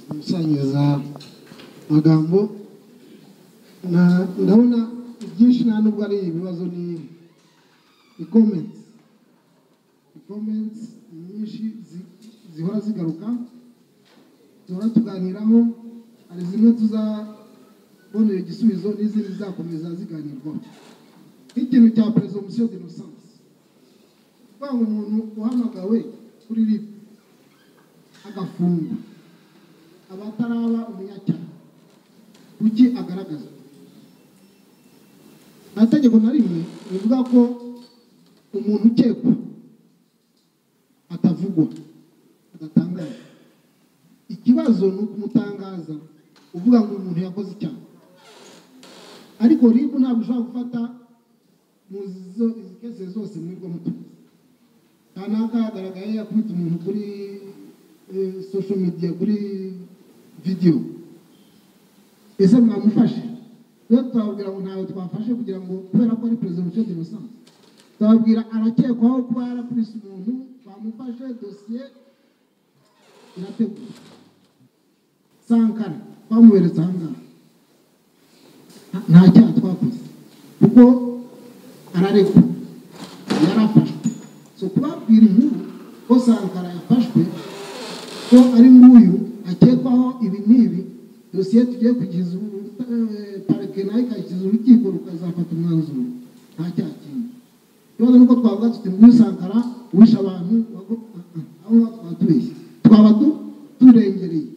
gusangiza amagambo Na- ndabona byinshi nta nubwo ari ibibazo ni ni comments ni comments nyinshi zi- zihora zigaruka duhora tuganiraho hari zimwe tuzabonera igisubizo n'izindi zizakomeza ziganirwaho nk'ikintu cya presomption d'innocence kuvuga ngo umuntu uhamagawe kuri rib agafungwa aba ataraba umunyacyaha kuki agaragaza nta tegeko na rimwe rivuga ko umuntu ukekwa atavugwa adatangazwa ikibazo ni ukumutangaza uvuga ngo umuntu yakoze icyaha ariko ribu ntabwo ushobora gufata mu zo- izi kese zose mwirwa mutunze kanaka yagaragaye yakubita umuntu kuri eh, social media kuri video ese mwamufashe iyo twababwira ngo ntawe twafashe kugira ngo kubera ko ari presomption d'innocence twababwira arakekwaho kuba yarakubise umuntu twamufashe dosiye irategura sankara twamuheretse ahangaha nta cyaha twakoze kuko ararekwa yarafashwe so kubabwira inkuru ko sankara yafashwe ko ari nguyu akekwaho ibi n'ibi dosiye tugiye kugeza ubu eh, parike nayo ikayigeza urukiko rukazafata umwanzuro nta cyaha kindi ikibazo ni uko twavuga tuti nguyu sankara wishe abantu wago- ah, ah, aho ngaho twaba tubeshye twaba tu- turengereye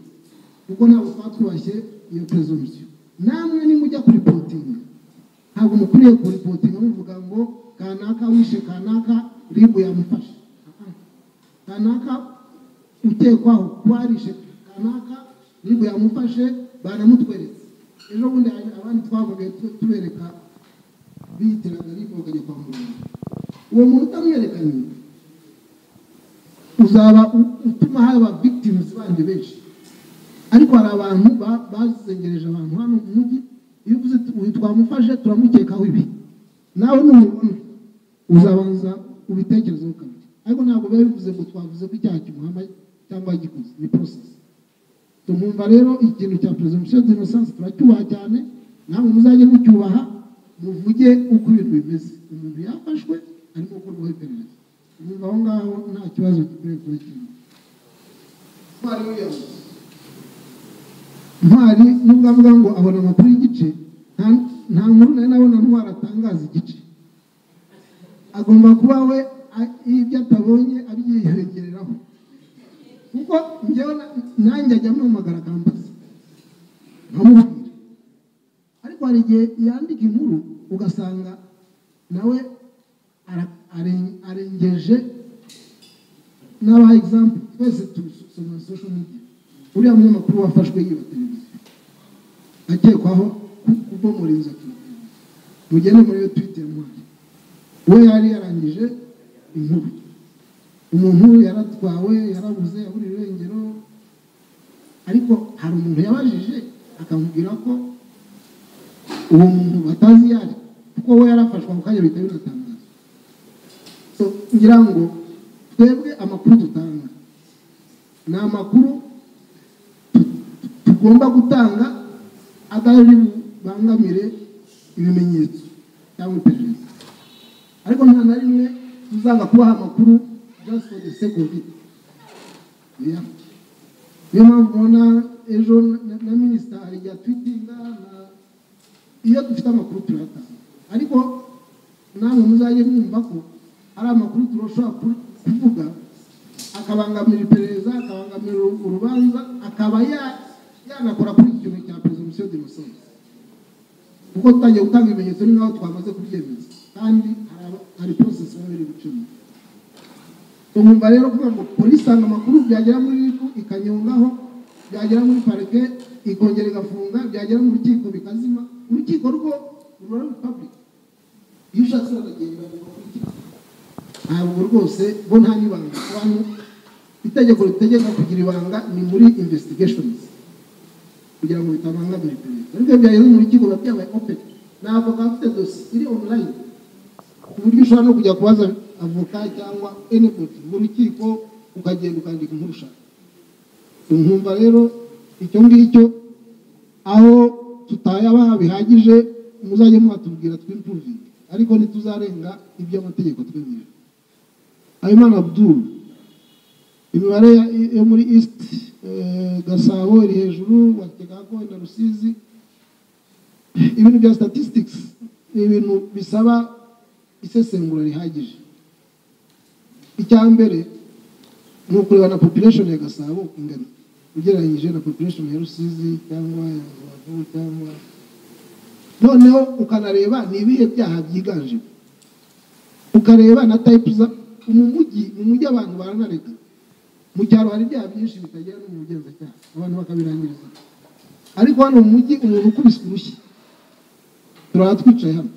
kuko ntabwo twaba twubashye iyo presumption namwe nimujya kuripotinga ntabwo mukwiye kuripotinga muvuga ngo kanaka wishe kanaka ribu yamufashe Ah, ah. kanaka ukekwaho kuba yarishe kanaka ribu yamufashe banamutweretse ejo bundi hari abandi twavuga tu- tubereka bitiraga ribu bakajya kwa muganga uwo muntu utamwerekanye uzaba u- utuma haba victims bandi benshi ariko hari abantu ba- bazengereje abantu hano mu mujyi iyo uvuze uti uyu twamufashe turamukekaho ibi nawe numubona uzabanza ubitekerezeho kabiri ariko ntabwo biba bivuze ngo twavuze ko icyaha kimuhama cyangwa yagikoze ni process tumwumva rero ikintu cya presumption d'innocence turacyubaha cyane namwe muzajye mucyubaha muvuge uko ibintu bimeze umuntu yafashwe arimo gukorwaho iperereza mwumva aho ngaho nta kibazo gikwiriye kuba kirimo Ntwari Williams ntwari nubwo avuga ngo abona amakuru y'igice nta- nta nkuru nari nabona ntwari atangaza igice agomba kuba we a- ibyo atabonye abyiyongereraho kuko njyewe na- nanjye ajya ampamagara akambaza nkamubwira ariko hari igihe yandika inkuru ugasanga nawe ara- are- arengeje n'aba egizampu twese tusoma sosho media uriya munyamakuru wafashwe yiba televiziyo akekwaho ku- kubomora inzoki mugende muri iyo twite mwanya we yari yarangije inkuru umuntu yaratwawe yarabuze yaburiye irengero ariko hari umuntu yabajije akamubwira ko uwo muntu batazi iyo ari kuko we yarafashwe ako kanya bihita binatangazwa So, ngira ngo twebwe amakuru dutanga ni amakuru tugomba gutanga adari bubangamire ibimenyetso cyangwa iperereza ariko nta na rimwe tuzaga kubaha amakuru just for the sake of it Yeah. niyo mpamvu ubona ejo na- na minisita hari igihe atwitinga na- iyo dufite amakuru turayatanga ariko namwe muzajye mwumva ko hari amakuru turashobora ku- kuvuga akabangamira iperereza akabangamira uru- urubanza akaba ya- yanakora kuri iki kintu cya presumption d'innocence kuko tutagiye gutanga ibimenyetso ni nk'aho twamaze kubyemeza kandi hari aba- hari process baba biri gucamo tumwumva rero kuvuga ngo polisi itanga amakuru byagera muri riko ikanyongaho byagera muri parike ikongera igafunga byagera mu rukiko bikazima urukiko rwo ruba ruri public iyo ushatse uragenda ugakurikira ntabwo rwose bo nta n'ibanga abantu itegeko ritegeka kugira ibanga ni muri investigations kugira ngo bitabangamira iperereza ariko iyo byageze mu rukiko biba byabaye open ni avoka afite dosi iri online ku buryo ushobora no kujya kubaza avoka cyangwa anybody mu rukiko ukagenda ukandika inkuru ushaka nkumva rero icyo ngicyo aho tutayaba bihagije muzajye mwatubwira twimpuruvinge ariko ntituzarenga iby'amategeko twemerewe habimana abdul imibare ya- yo muri east eh, gasabo iri hejuru wategago na rusizi ibintu bya statistics ni ibintu bisaba isesengura rihagije icya mbere ni ukureba na population ya gasabo ingana ugereranyije na population ya rusizi cyangwa ya rubavu cyangwa noneho ukanareba ni ibihe byaha byiganjemo ukareba na type za mu mujyi mu mujyi abantu baranarega mu cyaro hari ibyaha byinshi bitagera no mu bugenzacyaha abantu bakabirangiriza ariko hano mu mujyi umuntu ukubise urushyi turaba twicaye hano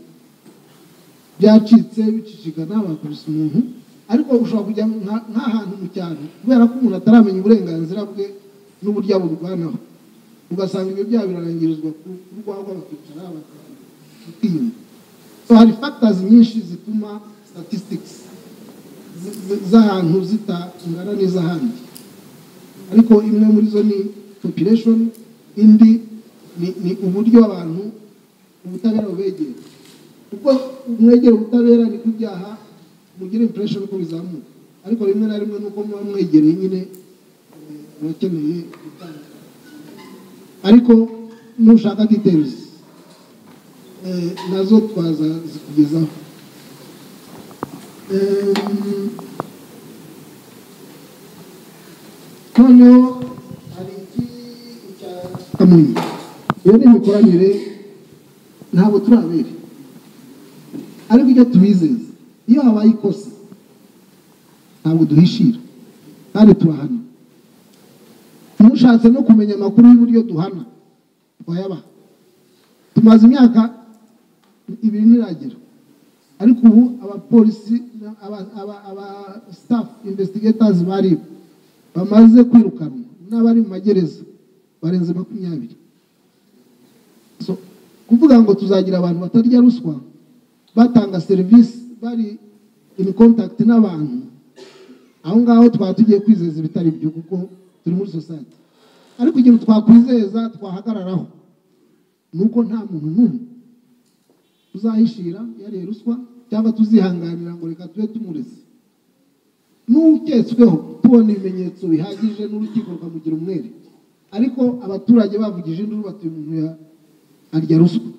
byacitse bicicikana bakubise umuntu ariko ushobora kujya nka- nk'ahantu mu cyaro kubera ko umuntu ataramenya uburenganzira bwe n'uburyo aburwanaho ugasanga ibyo byaha birarangirizwa ku ku rwagwa bakicara bakiyumva so hari factors nyinshi zituma statistics zi- zi- z'ahantu zitangana n'iz'ahandi ariko imwe muri zo ni population indi ni, ni uburyo abantu ubutabera bubegera kuko mwegera ubutabera ni kubyaha mugira impression ko bizamuka ariko rimwe na rimwe nuko muba mwegereye nyine eh, abakeneye gutanga ariko nushaka details eh, nazo twazazikugezaho Em, noneho hari iki cya kamonyi iyo ni imikoranire ntabwo turabera ariko icyo tubizeza iyo habaye ikosa ntabwo duhishira kandi turahana mushatse no kumenya amakuru y'uburyo duhana twayabaha tumaze imyaka ibiri niragera ariko ubu abapolisi aba- aba- aba staff investigators bari bamaze kwirukanwa n'abari mu magereza barenze makumyabiri so kuvuga ngo tuzagira abantu batarya ruswa batanga serivisi bari in contact n'abantu aho ngaho twaba tugiye kwizeza ibitari byo kuko turi muri society ariko ikintu twakwizeza twahagararaho ni uko nta muntu n'umwe tuzahishira yariye ruswa cyangwa tuzihanganira ngo reka tube tumureze n'uketsweho tubona ibimenyetso bihagije n'urukiko rukamugira umwere ariko abaturage bavugije induru batuye umuntu ya arya ruswa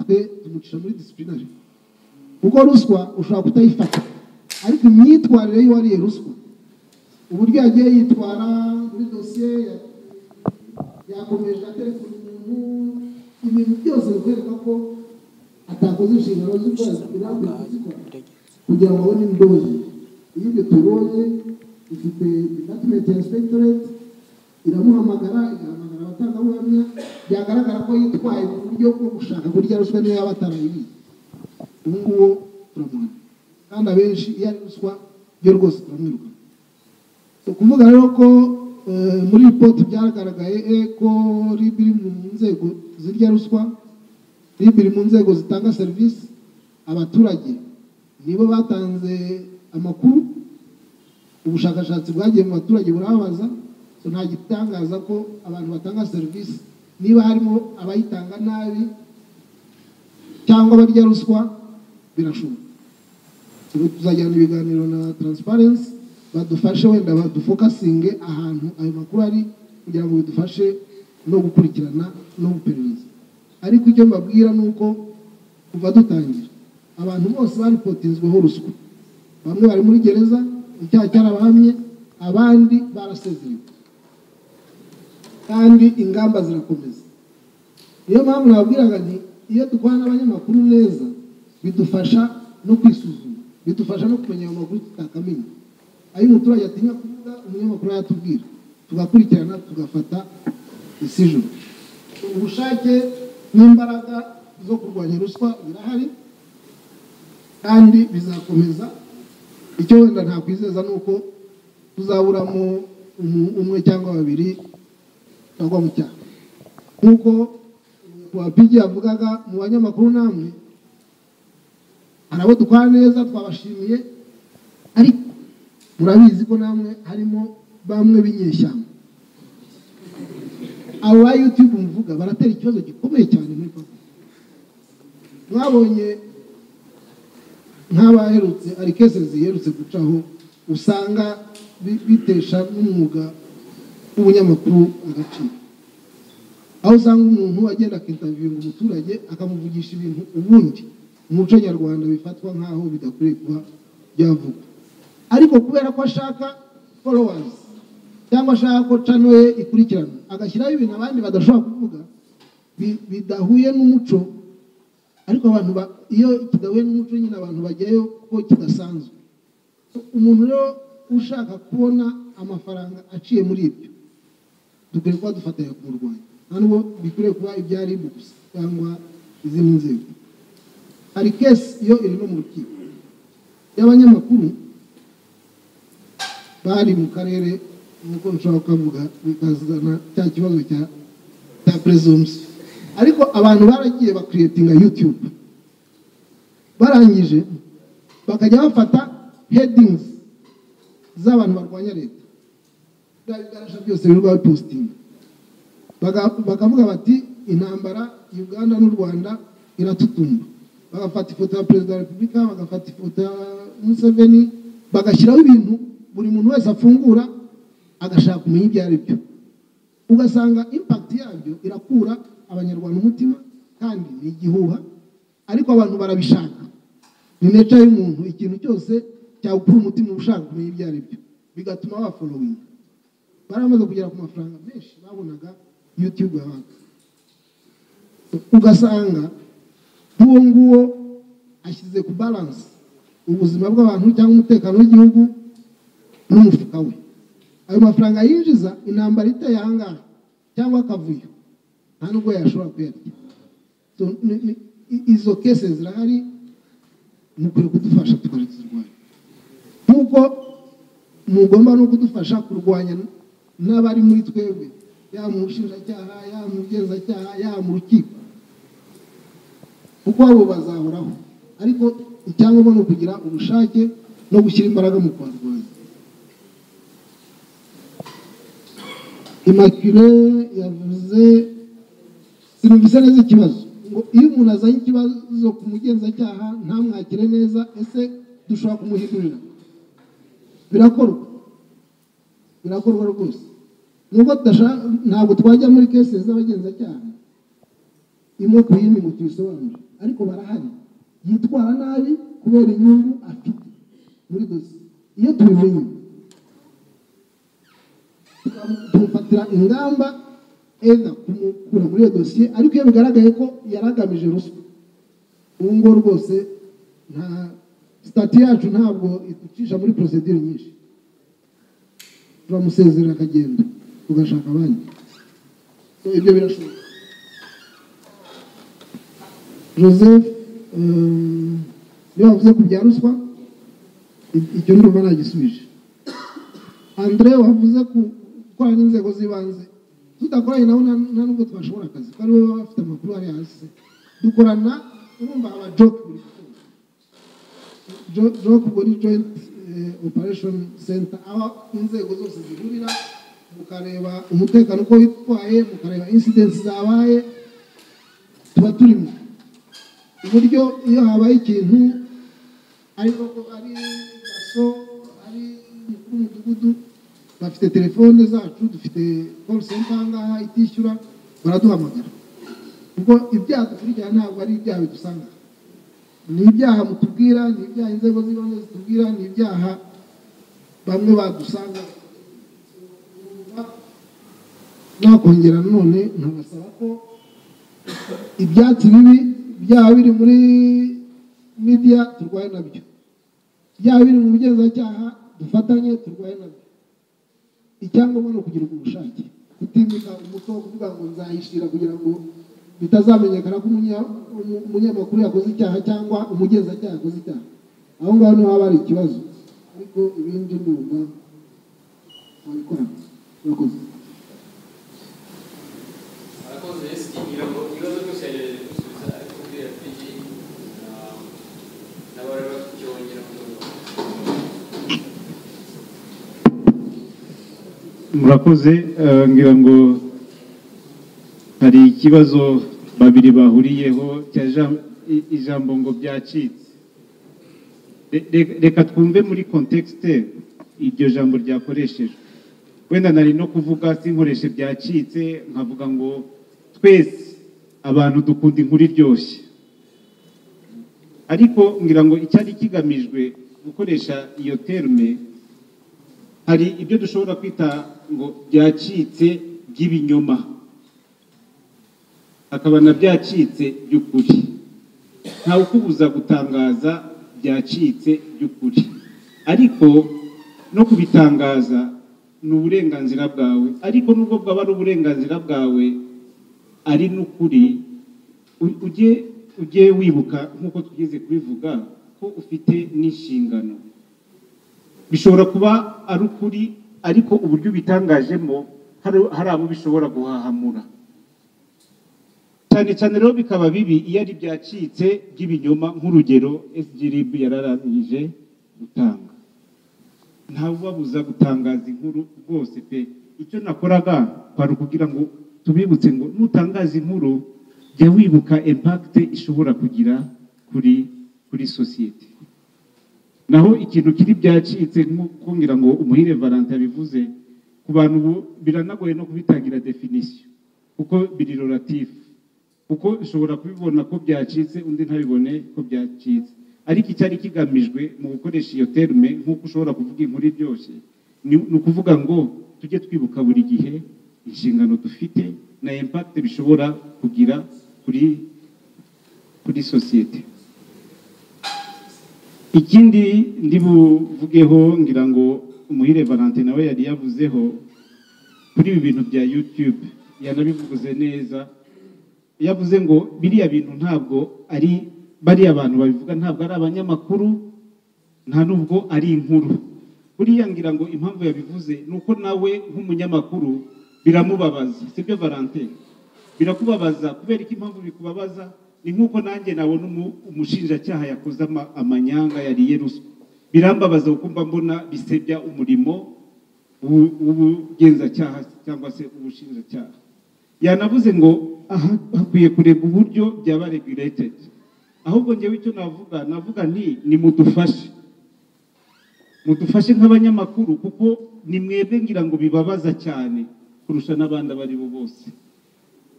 twe tumucisha muri disiplinari kuko ruswa ushobora kutayifata ariko imyitwarire y'uwariye ruswa uburyo yagiye yitwara muri dosiye ya- yakomeje atereka umuntu ibintu byose bikwereka ko atakoze inshingano z'ukora zirambuye kuzikora kugira ngo abone indozi iyo ibyo tubonye ifite department ya inspectorate iramuhamagara igahamagara abatangabuhamya byagaragara ko yitwaye mu buryo bwo gushaka kurya ruswa niyo yaba atarayibiye ubu ngubu turamuhana kandi abenshi iyo ari ruswa byo rwose turamwirukana ni ukuvuga rero ko eh, muri ripoti byagaragaye eh, ko RIB iri mu nzego zirya ruswa RIB iri mu nzego zitanga serivisi abaturage nibo batanze amakuru ubushakashatsi bwagiye mu baturage burababaza so nta gitangaza ko abantu batanga serivisi niba harimo abayitanga nabi cyangwa barya ruswa birashoboka ubu tuzajyana ibiganiro na transparency badufashe wenda badufokasinge ahantu ayo makuru ari kugira ngo bidufashe no gukurikirana no guperereza ariko icyo mbabwira ni uko kuva dutangira abantu bose baripotinzweho ruswa bamwe bari muri gereza icyaha cyarabahamye abandi barasezerewe kandi ingamba zirakomeza niyo mpamvu nababwiraga nti iyo dukorana n'abanyamakuru neza bidufasha no kwisuzuma bidufasha no kumenya ayo makuru tutakamenya ayo umuturage atinya kuvuga umunyamakuru yatubwira tugakurikirana tugafata decision ubushake n'imbaraga zo kurwanya ruswa birahari kandi bizakomeza icyo wenda ntakwizeza ni uko tuzaburamo umu- umwe cyangwa babiri bagwa mu cyaha nk'uko wapigi yavugaga mu banyamakuru namwe hari abo dukora neza twabashimiye ariko murabizi ko namwe harimo bamwe b'inyeshyamba abo ba yutube mvuga baratera ikibazo gikomeye cyane muri papa mwabonye nk'abaherutse hari kese ziherutse gucaho usanga bi- bitesha n'umwuga w'ubunyamakuru agaciro aho usanga umuntu agenda akitaviringa umuturage akamuvugisha ibintu ubundi mu muco nyarwanda bifatwa nk'aho bidakwiye kuba byavugwa ariko kubera ko ashaka followers cyangwa ashaka ko cano ye ikurikirana agashyiraho ibintu abandi badashobora kuvuga bi- bidahuye n'umuco ariko abantu ba- iyo kidahuye n'umuco nyine abantu bajyayo kuko kidasanzwe umuntu rero ushaka kubona amafaranga aciye muri ibyo dukwiye kuba dufatanya kumurwanya nta nubwo bikwiriye kuba ibya ribu gusa cyangwa izindi nzego hari kesi iyo iri no mu rukiko y'abanyamakuru bari mu karere nk'uko nshobora kukavuga bikazana cya kibazo cya cya presumption ariko abantu baragiye bakiriyetinga yutube barangije bakajya bafata headings z'abantu barwanya leta bigaragaza byose birirwa bipositinga Baka- bakavuga bati intambara uganda n'u rwanda iratutumba bagafata ifoto ya perezida wa repubulika bagafata ifoto ya museveni bagashyiraho ibintu buri muntu wese afungura agashaka kumenya ibyo ari byo ugasanga impakiti yabyo irakura abanyarwanda umutima kandi ni igihuha ariko abantu barabishaka ni neca y'umuntu ikintu cyose cyagukura umutima uba ushaka kumenya ibyo ari byo bigatuma bafolowinga baramaze kugera ku mafaranga menshi babonaga yutube yabaga ugasanga nk'uwo nguwo ashyize ku balansi ubuzima bw'abantu cyangwa umutekano w'igihugu n'umufuka we ayo mafaranga yinjiza intambara iteye ahangaha cyangwa akavuyo nta nubwo yashobora kuyarya So, ni- ni- i- izo kese zirahari mukwiye kudufasha tukazirwanya nk'uko mugomba no kudufasha kurwanya n'abari muri twebwe yaba mu bushinjacyaha yaba mu bugenzacyaha yaba mu rukiko kuko abo bazahoraho ariko icyangombwa ni ukugira ubushake no gushyira imbaraga mu kubarwanya imakire yavuze sinumvise neza ikibazo ngo iyo umuntu azanye ikibazo ku mugenzacyaha ntamwakire neza ese dushobora kumuhindurira birakorwa birakorwa rwose nubwo tudashaka ntabwo twajya muri kese z'abagenzacyaha imwe ku yindi ngo tuyisobanure ariko barahari yitwara nabi kubera inyungu afite muri dosiye iyo tubimenye tukamu- tumufatira ingamba eda kumukura muri iyo dosiye ariko iyo bigaragaye ko yari agamije ruswa ubu ngubu rwose nta sitati yacu ntabwo iducisha muri porosedire nyinshi turamusezerera akagenda tugashaka abandi So, ibyo birashoboka joseph ehm, iyo wavuze ku bya ruswa i- icyo ndumva nagisubije andre wavuze ku gukorana n'inzego z'ibanze tudakoranye nabo nta nta nubwo twashobora akazi kuko aribo baba bafite amakuru ari hasi dukorana urumva aba joke buri gitondo Jo- joke ubwo ni joint eh, operation center aho inzego zose zihurira mukareba umutekano uko witwaye mukareba incidents zabaye tuba turimo uburyo iyo habaye ikintu ariko ko ari daso ari umukuru w'umudugudu bafite telefone zacu dufite call center ahangaha itishyura baraduhamagara ubwo ibyaha dukurikirana ntabwo ari ibyaha bidusanga ni ibyaha mutubwira ni ibyaha inzego z'ibanze zitubwira ni ibyaha bamwe badusanga nakongera nanone nkabasaba ko ibyatsi bibi byaba biri muri media turwaye nabyo byaba biri mu bugenzacyaha dufatanye turwaye nabyo icyangombwa ni ukugira ubushake kutimika umuco wo kuvuga ngo nzahishira kugira ngo bitazamenyekana ko umunya- umu- umunyamakuru yakoze icyaha cyangwa umugenzacyaha yakoze icyaha aho ngaho niho haba hari ikibazo ariko ibindi ndumva babikora murakoze Arakoze Yesu ngira ngo ibibazo byose yagerageza gusubiza ariko kubwira ati n'abari bafite icyo bongera kuvuga. murakoze eh, ngira ngo hari ikibazo babiri bahuriyeho cya jam- i- ijambo ngo byacitse Re- re- reka twumve muri kontekste iryo jambo ryakoreshejwe wenda nari no kuvuga sinkoreshe byacitse nkavuga ngo twese abantu dukunda inkuru iryoshye ariko ngira ngo icyari kigamijwe gukoresha iyo terme hari ibyo dushobora kwita ngo byacitse by'ibinyoma hakaba na byacitse by'ukuri ntawe ukubuza gutangaza byacitse by'ukuri ariko no kubitangaza ni uburenganzira bwawe ariko nubwo bwaba ari uburenganzira bwawe ari n'ukuri u- ujye ujye wibuka nk'uko twigeze kubivuga ko ufite n'inshingano bishobora kuba ari ukuri ariko uburyo ubitangajemo hari- hari abo bishobora guhahamura cyane cyane rero bikaba bibi iyo ari byacitse by'ibinyoma nk'urugero sgrb yararangije gutanga ntawe ubabuza gutangaza inkuru rwose pe icyo nakoraga kwari ukugira ngo tubibutse ngo nutangaza inkuru jya wibuka impact ishobora kugira kuri kuri sosiyete naho ikintu kiri byacitse nk'uko ngira ngo umuhire Valentin yabivuze ku bantu ubu biranagoye no kubitangira definition kuko biri relatif kuko ushobora kubibona ko byacitse undi ntabibone ko byacitse ariko icyari kigamijwe mu gukoresha iyo terme nk'uko ushobora kuvuga inkuru iryoshye ni ni ukuvuga ngo tujye twibuka buri gihe inshingano dufite na impact bishobora kugira kuri kuri sosiyete ikindi ndi buvugeho ngira ngo umuhire Valentin nawe yari yavuzeho kuri ibi bintu bya YouTube yanabivuze neza yavuze ngo biriya bintu ntabwo ari bariya abantu babivuga ntabwo ari abanyamakuru nta nubwo ari inkuru buriya ngira ngo impamvu yabivuze ni uko nawe nk'umunyamakuru biramubabaza sibyo Valentin birakubabaza kubera ko impamvu bikubabaza ni nk'uko nanjye nabona umu- umushinjacyaha yakoze ama- amanyanga yariye ruswa birambabaza kuko mba mbona bisebya umurimo w'u- w'ubugenzacyaha cyangwa se ubushinjacyaha yanavuze ngo aha hakwiye kureba uburyo byaba regulated ahubwo ngewe icyo navuga navuga nti nimudufashe mudufashe nk'abanyamakuru kuko ni mwebwe ngira ngo bibabaza cyane kurusha n'abandi abo ari bo bose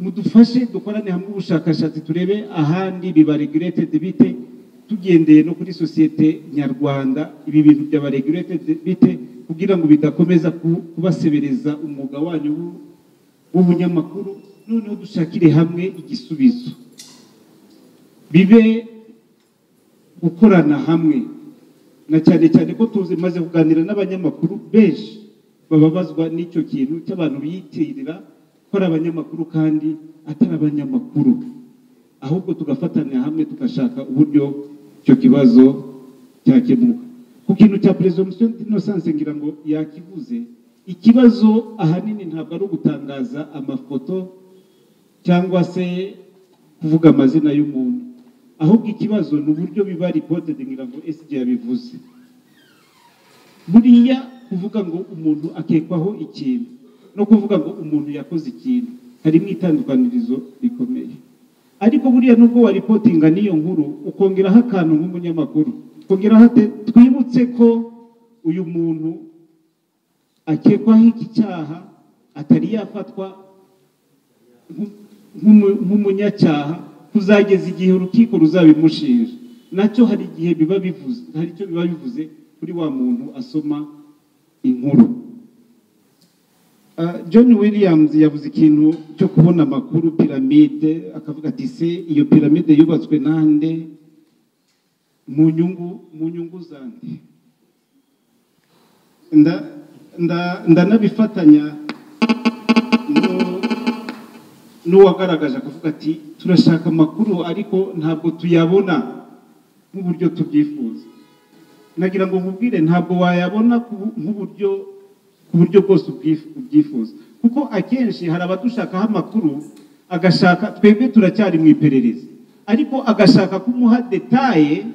mudufashe dukorane hamwe ubushakashatsi turebe ahandi biba regulated bite tugendeye no kuri sosiyete nyarwanda ibi bintu byaba regulated bite kugira ngo bidakomeza ku- kubasebereza umwuga wanyu w'u- w'ubunyamakuru noneho dushakire hamwe igisubizo bibe gukorana hamwe na cyane cyane ko tuzi maze kuganira n'abanyamakuru benshi bababazwa n'icyo kintu cy'abantu biyitirira ko ari abanyamakuru kandi atari abanyamakuru ahubwo tugafatanya hamwe tugashaka uburyo icyo kibazo cyakemuka ku kintu cya presumption d'innocence ngira ngo yakivuze ikibazo ahanini ntabwo ari ugutangaza amafoto cyangwa se kuvuga amazina y'umuntu ahubwo ikibazo ni uburyo biba reported ngira ngo SG yabivuze buriya kuvuga ngo umuntu akekwaho ikintu no kuvuga ngo umuntu yakoze ikintu harimo itandukanirizo rikomeye ariko buriya nubwo waripotinga n'iyo nkuru ukongeraho akantu nk'umunyamakuru ukongeraho ate- twibutse ko uyu muntu akekwaho iki cyaha atari yafatwa nk- nk'umu- nk'umunyacyaha kuzageza igihe urukiko ruzabimushinja nacyo hari igihe biba bivuze hari icyo biba bivuze kuri wa muntu asoma inkuru Ah, John Williams yavuze ikintu cyo kubona amakuru piramide akavuga ati se iyo piramide yubatswe nande mu nyungu mu nyungu zande nda nda ndanabifatanya no- n'uwagaragaje akavuga ati turashaka amakuru ariko ntabwo tuyabona nk'uburyo tubyifuza nagira ngo nkubwire ntabwo wayabona ku bu- nk'uburyo ku buryo bwose ubwif- ubyifuza kuko akenshi hari abadushakaho amakuru agashaka twebwe turacyari mu iperereza ariko agashaka kumuha detaye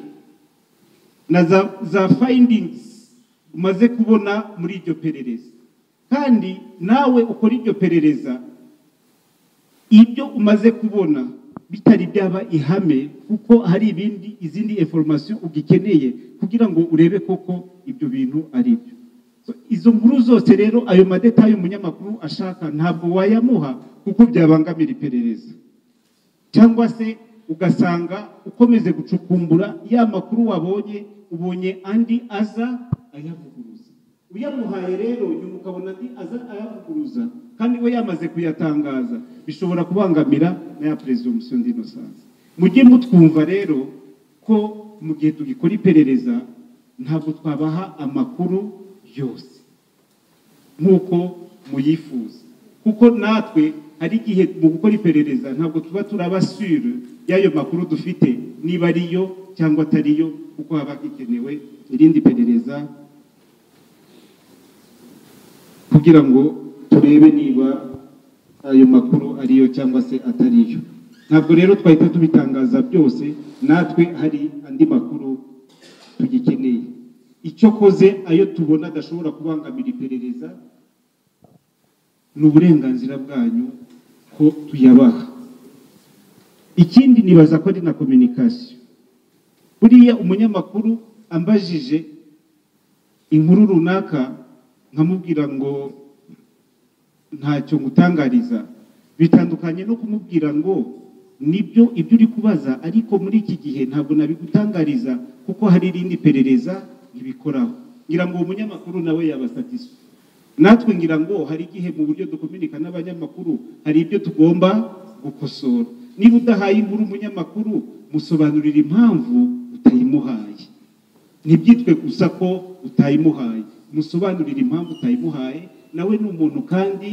na za, za findings umaze kubona muri iryo perereza kandi nawe ukora iryo perereza ibyo umaze kubona bitari byaba ihame kuko hari ibindi izindi information ugikeneye kugira ngo urebe koko ibyo bintu ari byo So, izo nkuru zose rero ayo madetaye umunyamakuru ashaka ntabwo wayamuha kuko byabangamira iperereza cyangwa se ugasanga ukomeze gucukumbura ya makuru wabonye ubonye andi aza ayavuguruza uyamuhaye rero nyuma ukabona andi aza ayavuguruza kandi we yamaze kuyatangaza bishobora kubangamira na ya presumption d'innocence mujye mutwumva rero ko mu gihe tugikora iperereza ntabwo twabaha amakuru yose nk'uko muyifuza kuko natwe hari igihe mu gukora iperereza ntabwo tuba turabasure y'ayo makuru dufite niba ariyo cyangwa atariyo kuko haba gikenewe irindi perereza kugira ngo turebe niba ayo makuru ariyo cyangwa se atariyo ntabwo rero twahita tubitangaza byose natwe hari andi makuru tugikeneye icyo koze ayo tubona adashobora kubangamira iperereza ni uburenganzira bwanyu ko tuyabaha ikindi nibaza ko ari na kominikasiyo buriya umunyamakuru ambajije inkuru runaka nkamubwira ngo ntacyo ngutangariza bitandukanye no kumubwira ngo nibyo ibyo uri kubaza ariko muri iki gihe ntabwo nabigutangariza kuko hari irindi perereza ribikoraho ngira ngo uwo munyamakuru nawe yaba satisfied natwe ngira ngo hari igihe mu buryo dukominika n'abanyamakuru hari ibyo tugomba gukosora niba udahaye inkuru umunyamakuru musobanurira impamvu utayimuhaye ntibyitwe gusa ko utayimuhaye musobanurira impamvu utayimuhaye nawe ni umuntu kandi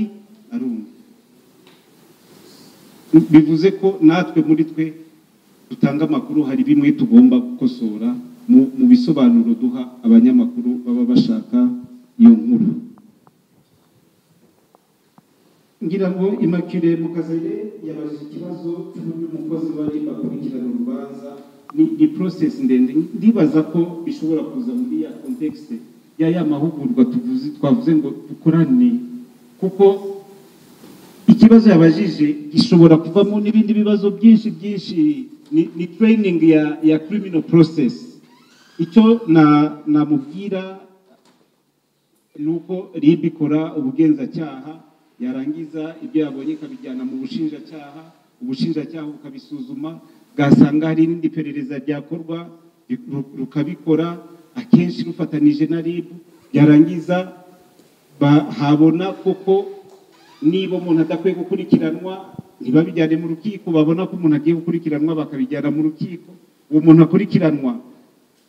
arumva bivuze ko natwe muri twe dutanga amakuru hari bimwe tugomba gukosora mu mu bisobanuro duha abanyamakuru baba bashaka iyo nkuru ngira ngo imakire mukazere yabajije ikibazo cy'uburyo umukozi wari akurikirana urubanza ni, ni process ndende ndibaza ko bishobora kuza muri ya context ya ya mahugurwa tuvuze twavuze ngo dukorane kuko ikibazo yabajije gishobora kuvamo n'ibindi bibazo byinshi byinshi ni, ni training ya ya criminal process icyo na namubwira ni uko ribi ikora ubugenzacyaha yarangiza ibyo yabonye ikabijyana mu bushinjacyaha ubushinjacyaha bukabisuzuma bwasanga hari irindi perereza ryakorwa ru- rukabikora akenshi rufatanije na rib yarangiza ba- habona koko niba umuntu adakwiye gukurikiranwa ntibabijyane mu rukiko babona ko umuntu agiye gukurikiranwa bakabijyana mu rukiko uwo muntu akurikiranwa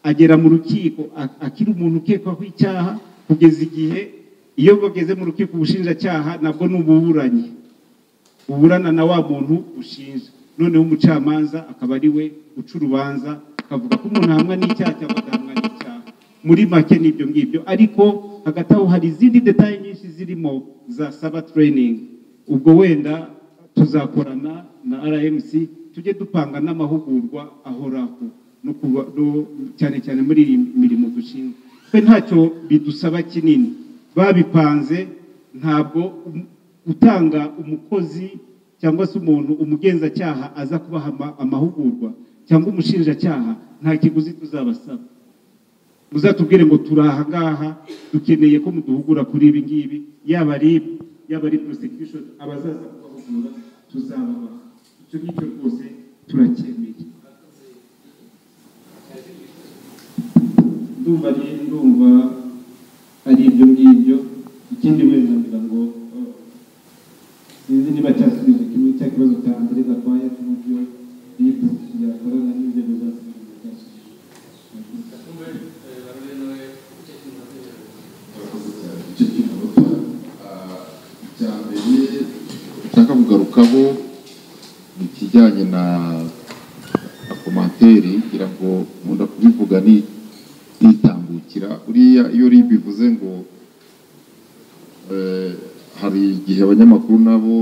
agera mu rukiko a- akiri umuntu ukekwaho icyaha kugeza igihe iyo bageze mu rukiko ubushinjacyaha nabwo ni ububuranyi buburana na wa muntu ushinja noneho umucamanza akaba ari we uca urubanza akavuga ko umuntu ahamwa n'icyaha cyangwa adahamwa n'icyaha muri make ni ibyo ngibyo ariko hagati aho hari izindi detaye nyinshi zirimo za saba training ubwo wenda tuzakorana na rmc tujye dupanga n'amahugurwa ahoraho no kuba- no- cyane cyane muri iyi mirimo dushinzwe twe ntacyo bidusaba kinini babipanze ntabwo um- utanga umukozi cyangwa se umuntu umugenzacyaha aza kubaha ama- amahugurwa cyangwa umushinjacyaha nta kiguzi tuzabasaba muzatubwire ngo turi aha ngaha dukeneye ko muduhugura kuri ibi ngibi yaba ari yaba ari prosecution abazaza kubahugura tuzababaha icyo ngicyo rwose turacyemeye ndumva ari ndumva ari ibyo ngibyo ikindi wenda ngira ngo eh, sinzi niba cyasubije kimwe cya kibazo cya mbere gakwaya cy'uburyo ribu yakorana n'ibyo bizasubiza byasubije Kumbe, eh, barore nawe icyo kintu natekereje. murakoze cyane icyo kintu icya mbere nshaka kugarukaho ni ikijyanye na na komantere ngira ngo nkunda kubivuga ni nitambukira uriya iyo uri bivuze ngo eh, hari igihe abanyamakuru nabo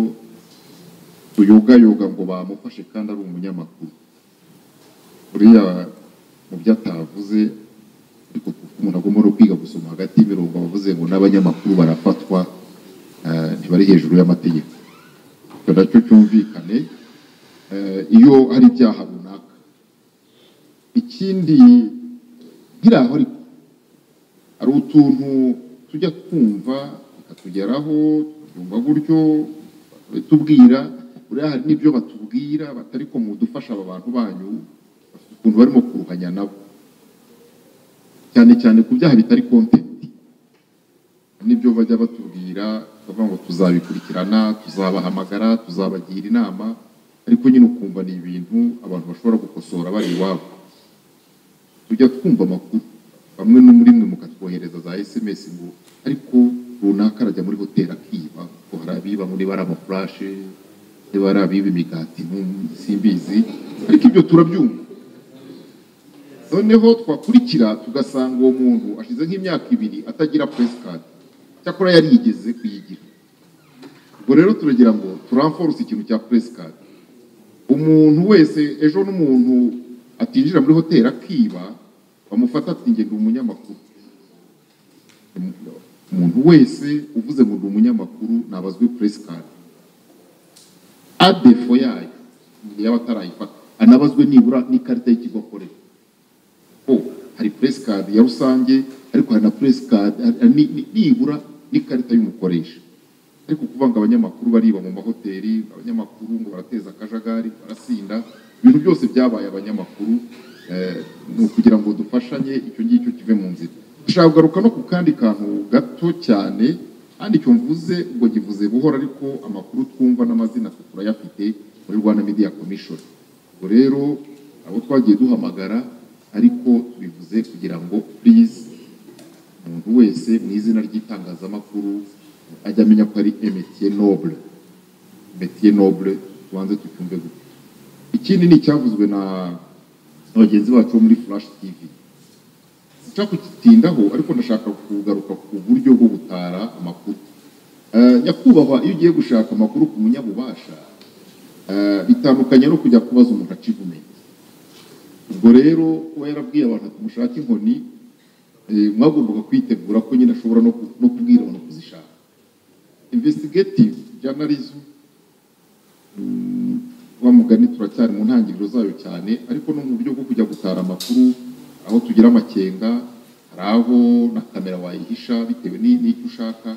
tuyogayoga ngo bamufashe kandi ari umunyamakuru uriya mu byo atavuze ariko kuko umuntu agomba no kwiga gusoma hagati y'imirongo bavuze ngo n'abanyamakuru barafatwa eh, ntibari hejuru y'amategeko icyo nacyo cyumvikana cyane eh, iyo hari ibyaha runaka ikindi nkiri aho ariko hari utuntu tujya twumva bikatugeraho twumva gutyo tubwira buriya hari n'ibyo batubwira batari ko mudufasha aba bantu banyu bafite ukuntu barimo kuruhanya nabo cyane cyane ku byaha bitari kontenti n'ibyo bajya batubwira bavuga ngo tuzabikurikirana tuzabahamagara tuzabagira inama ariko nyine ukumva ni ibintu abantu bashobora gukosora bari iwabo tujya twumva amakuru bamwe no muri mwe mukatwohereza za sms ngo ariko runaka arajya muri hoteli akiba ko hari abibamo niba ari amafurashe niba ari abiba imigati ntum- simbizi ariko ibyo turabyumva noneho twakurikira tugasanga uwo muntu ashize nk'imyaka ibiri atagira presikadi cyakora yari yigeze kuyigira ubwo rero turagira ngo turamforce ikintu cya presikadi umuntu wese ejo n'umuntu atinjira muri hoteli akiba bamufata ati njye ndi umunyamakuru umuntu wese uvuze ngo ndi umunyamakuru nabazwi press card adefo yayo yaba atarayifata anabazwe nibura n'ikarita y'ikigo akorera ko hari press card ya rusange ariko hari na press card hari- ni- ni- nibura n'ikarita y'umukoresha ariko kuvuga ngo abanyamakuru bariba mu mahoteli abanyamakuru ngo barateza akajagari barasinda ibintu byose byabaye abanyamakuru eh, ni ukugira ngo dufashanye icyo ngicyo kive mu nzira ndashaka kugaruka no ku kandi kantu gato cyane kandi icyo mvuze ubwo ngivuze buhoro ariko amakuru twumva n'amazina turayafite muri rwanda media commission ubwo rero abo twagiye duhamagara ariko tubivuze kugira ngo please umuntu wese mu izina ry'itangazamakuru ajya amenya ko ari emetiye nobule emetiye nobule tubanze tucyumve gutya ikindi ni icyavuzwe na na bagenzi bacu bo muri furashi tivi nshaka kugitindaho ariko ndashaka kugaruka ku buryo bwo gutara amakuru Eh, nyakubahwa iyo ugiye gushaka amakuru ku munyabubasha eh, bitandukanye no kujya kubaza umuntu acivumenti ubwo rero we yarabwiye abantu ati mushake inkoni Eh, mwagombaga kwitegura ko nyine ashobora no ku- no kubwira abantu kuzishaka investigative journalism mm, wa mugani turacyari mu ntangiriro zayo cyane ariko no mu buryo bwo kujya gutara amakuru aho tugira amakenga hari aho na kamera wayihisha bitewe ni- n'icyo ushaka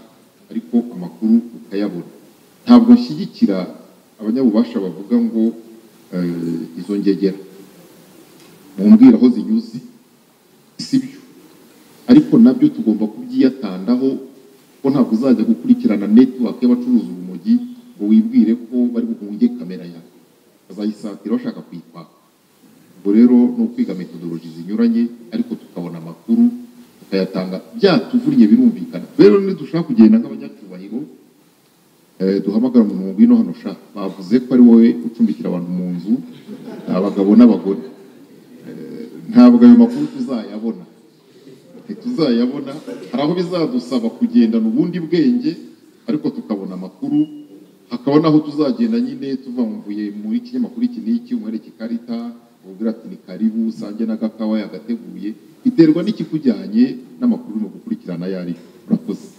ariko amakuru ukayabona ntabwo nshyigikira abanyabubasha bavuga ngo eh, izo ngegera mumbwira aho zinyuze sibyo ariko nabyo tugomba kubyiyatandaho ko ntabwo uzajya gukurikirana netiwake y'abacuruza urumogi ngo wibwire ko bari buhunge kamera yawe bazayisatira bashaka kuyikwaka ubwo rero ni ukwiga metodologi zinyuranye ariko tukabona amakuru tukayatanga byatuvunnye birumvikana rero nidushaka kugenda nk'abanyacyubahiro eh, duhamagara umuntu mu ngwino hano sha bavuze ko ari wowe ucumbikira abantu mu nzu ni abagabo n'abagore Eh, ntabwo ayo makuru tuzayabona ntituzayabona hari aho bizadusaba kugendana ubundi bwenge ariko tukabona amakuru hakaba n'aho tuzagenda nyine tuvamvuye muri kinyamakuru iki n'iki umwereka ikarita ubwira ati ni karibu usange n'agakawa yagateguye biterwa n'ikikujyanye n'amakuru urimo gukurikirana ayo ari yo. urakoze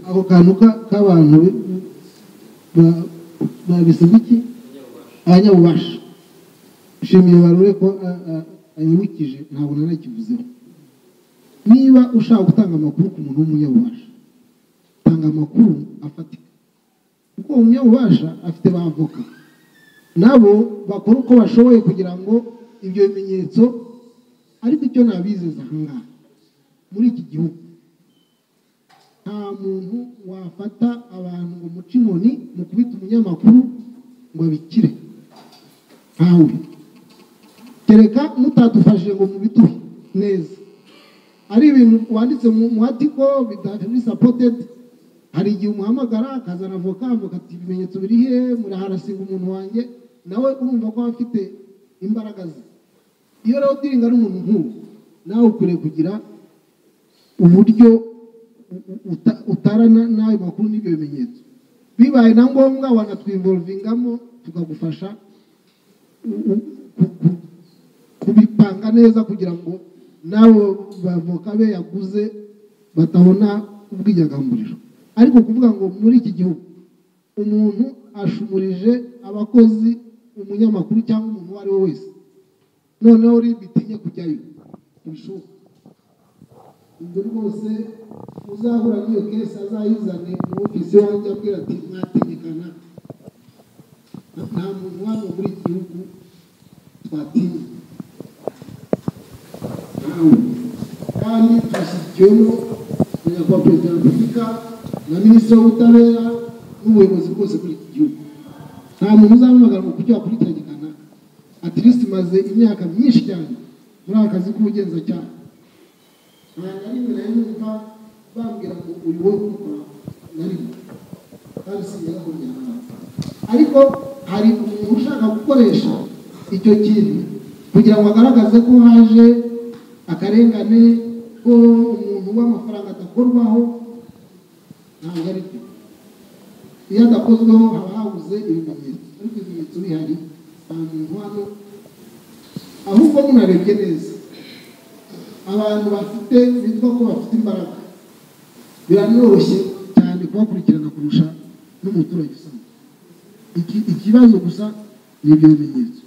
ako kantu ka- k'abantu bi- ba- babisabye iki abanyabubasha nshimiye barure ko a- a- anyibukije ntabwo nanakivuzeho niba ushaka gutanga amakuru ku muntu w'umunyabubasha tanga amakuru afatika kuko uwo munyabubasha afite ba avoka nabo bakora uko bashoboye kugira ngo ibyo bimenyetso ariko icyo nabizeza ahangaha muri iki gihugu nta muntu wafata abantu ngo muce inkoni mu kubita umunyamakuru ngo abikire ntawe kereka mutadufashije ngo mubiduhe neza ari ibintu wanditse mu mu atiko bidafemili sapotedi hari igihe umuhamagara akazana avoka avuga ati ibimenyetso biri he muraharasinga umuntu wanjye nawe urumva ko aba afite imbaraga ze iyo rero udiringa ari umuntu nk'uwo nawe ukwiriye kugira uburyo uta- utarana n'ayo makuru n'ibyo bimenyetso bibaye na ngombwa wanatwimvolvingamo tukagufasha u- u- ku- ku- kubipanga neza kugira ngo n'abo bavoka be yaguze batabona ubwinyagahamburiro ariko kuvuga ngo muri iki gihugu umuntu ashumurije abakozi umunyamakuru cyangwa umuntu uwo ari we wese noneho rib itinye kujyayo ntibishoboka ibyo rwose uzahura n'iyo kesi azayizane mu ofisi wanjye abwira ati mwategekana nta muntu waba muri iki gihugu twatinya kandi twashyizweho na nyakubahwa perezida wa repubulika na minisitiri w'ubutabera n'ubuyobozi bwose muri iki gihugu nta muntu uzamuhamagara ngo kujya wakurikirana atirisiti maze imyaka myinshi cyane muri aka kazi k'ubugenzacyaha nta na rimwe na rimwe mva bambwira ngo uri wowe kubikora na rimwe kandi sinjya kongera ahantu ariko hari umuntu ushaka gukoresha icyo kintu kugira ngo agaragaze ko haje akarengane ko umuntu w'amafaranga adakorwaho ntabwo ari byo iyo adakozweho haba habuze ibimenyetso ariko ibimenyetso bihari nta muntu hano ahubwo munarebye neza abantu bafite bitwa ko bafite imbaraga biranoroshye cyane kubakurikirana kurusha n'umuturage usanzwe Iki- ikibazo gusa ni ibyo bimenyetso